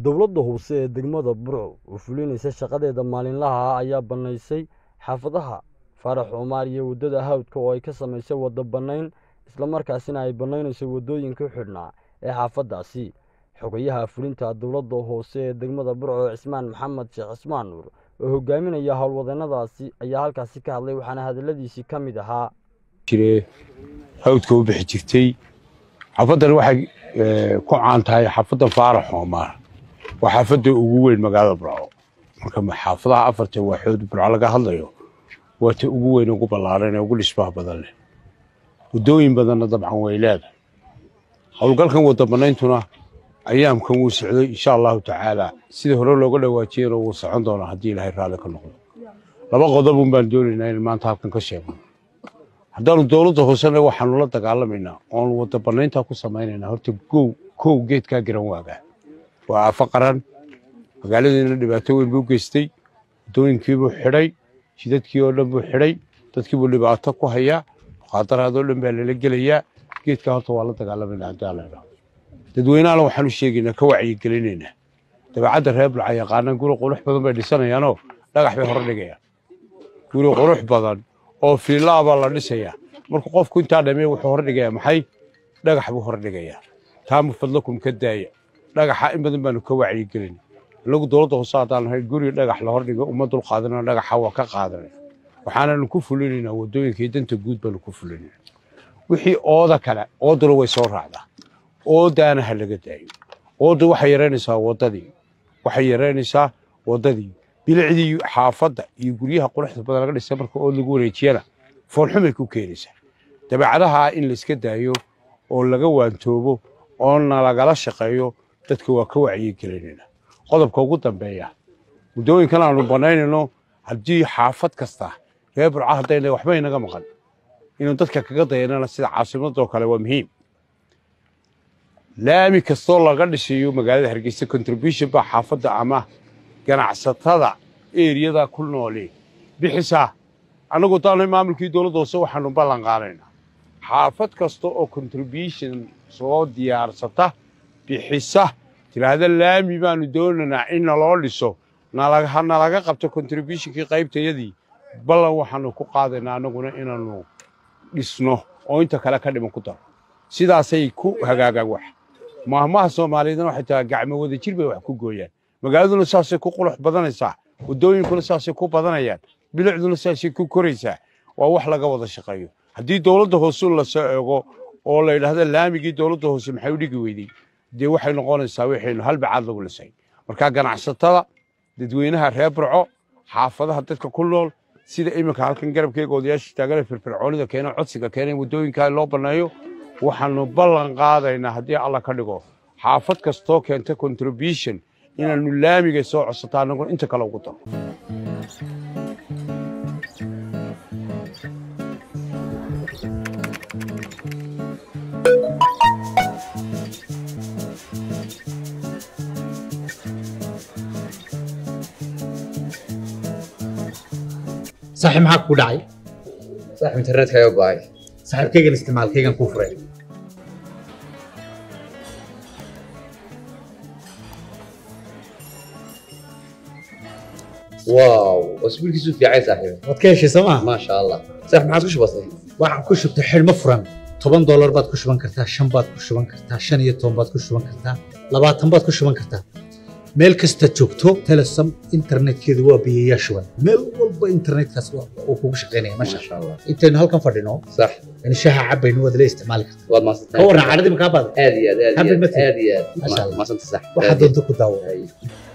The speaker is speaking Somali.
dowladda hoose ee degmada burco oo fulinaysa shaqadeeda maalinlaha ah ayaa bannaysay xaafadaha faarax cumaar iyo waddada hawdka oo ay ka samaysay waddo bannayn islamarkaasina ay bannaynayso waddooyinka xidhnaa ee xaafaddaasi xogayaha fulinta dowladda hoose ee degmada burco cismaan maxamed sheekh cismaan nuur oo hogaaminaya howlwadeennadaasi ayaa halkaasi ka hadlay waxaana hadalladiisii ka mid ahaa jire hawdka u bixi jirtay xaafaddan waxay ku caan tahay xaafaddan faarax cumar waa xaafadda ugu weyn magaalada burco marka xaafadaha afarta waaxood burco laga hadlayo waa ta ugu weyn ugu ballaaran ee ugu dhismaha badan leh waddooyin badanna dabcan way leedahay howlgalkan wadda bannayntuna ayaamkan wuu socday insha allahu tacaala sida hore looga dhawaajiyana wuu socon doonaa haddii ilaahay raalli ka noqdo laba qodobun baan doonaynaa in maanta halkan ka sheegno haddaanu dowladda hoosena waxaanu la dagaalamaynaa oonu wadda bannayntaa ku samaynaynaa horta gow kow geedkaa garan waagaa waa aafo qaran magaaladiina dhibaato weyn buu geystay waddooyinkiibuu xidhay jidadkii oo dhan buu xidhay dadkiibuu dhibaato ku hayaa muqaadaraadoo dhan baa lala gelayaa geedkaa horta waa la dagaalamaynaa haddii alla idhaahdo dadweynahana waxaanu sheegaynaa ka wacyigelinaynaa dabeecadda reer bulca yaqaanaan guri qurux badan bay dhisanayaanoo dhagax bay hore dhigayaan guri qurux badan oo fiilaa baa la dhisayaa markuu qofku intaa dhamee wuxuu hor dhigayaa maxay dhagax buu hor dhigayaa taama fadlakum ka daaya dhagaxa in badan baanu ka wacyigelin inagu dowladda hoose haddaan nahay guri dhagax la hor dhigo uma dul qaadana dhagaxa waa ka qaadanay waxaananu ku fulinaynaa waddooyinka iyo danta guud baanu ku fulinayna wixii ooda kale ooduna way soo raacdaa oodaana ha laga daayo ooda waxay yaraynaysaa waddadii waxay yaraynaysaa waddadii bilicdii xaafadda iyo guryaha quruxda badan laga dhisay marka ood lagu wareejiyana foolxumay ku keenaysaa dabeecadaha in layska daayo oo laga waantoobo oona lagala shaqeeyo dadka waa ka wacyigelinayna qodobka ugu dambeeya muddooyinkan aanu bannaynayno haddii xaafad kasta reer burca haddayna waxba inaga maqan inuu dadka kaga dayanana sida caasimadoo kale waa muhiim laami kastoo laga dhisayo magaalada hargeysa contribution baa xaafadda ama ganacsatada eriyada ku nooli bixisaa annagu daanay maamulkii dowladda hoose waxaanu ballan qaadaynaa xaafad kasta oo contribution soo diyaarsata bixisa tidhaahda laami baanu doonaynaa in naloo dhiso nalaga qabto contributionkii qaybtayadii ballan waxaanu ku qaadaynaa annaguna inaannu dhisno oo inta kale ka dhiman ku daro sidaasay ku hagaagaan wax maahmaha soomaaliyeedna waxay tahay gacmo wada jir bay wax ku gooyaan magaaladuna saasay ku qulux badanaysaa waddooyinkuna saasay ku badanayaan bilicduna saasay ku koraysaa waa wax laga wada shaqeeyo haddii dowladda hoose lasoo eego oo la yidhaahda laamigii dowladda hoose maxay u dhigi weydey dee waxay noqonaysaa waxaynu halbacaad lagu lisay marka ganacsatada dadweynaha reer burco xaafadaha dadka ku nool sida iminka halkan garabkeega odayaasha taagana firfircoonida keena codsiga keena in waddooyinkaa loo banneeyo waxaanu ballan qaadaynaa haddii alla ka dhigo xaafad kastoo keenta contribution inaannu laamiga soo codsato annaguna inta kale ugu daro saaxiib maxaa kugu dhacay saaxiib internetkaaga go'ay saaxiibkaygan isticmaalkaygan kuu furay waaw wasbiilkiisu fiicay saaxiib waad ka heshay soo maa maasha allah saaxiib maxaad ku shubatay waxaan ku shubtay xidhmo furan toban doolar baad ku shuban kartaa shan baad ku shuban kartaa shan iyo toban baad ku shuban kartaa labaatan baad ku shuban kartaa meel kasta joogto telesom internetkeedu waa biyayaa shuban meel walba internetkaas uu kugu shaqaynaya masha maasha allah intaynu halkan fadhino sax in shaha cabaynu waad la isticmaali kartaa waad ka maadsantahay warran cadhadii makaa baada aad iyo aad aad Happy iyo aad birthday. aad iyo Masha aad Allah. maasanta sax waxaa doonta ku daawo Ay.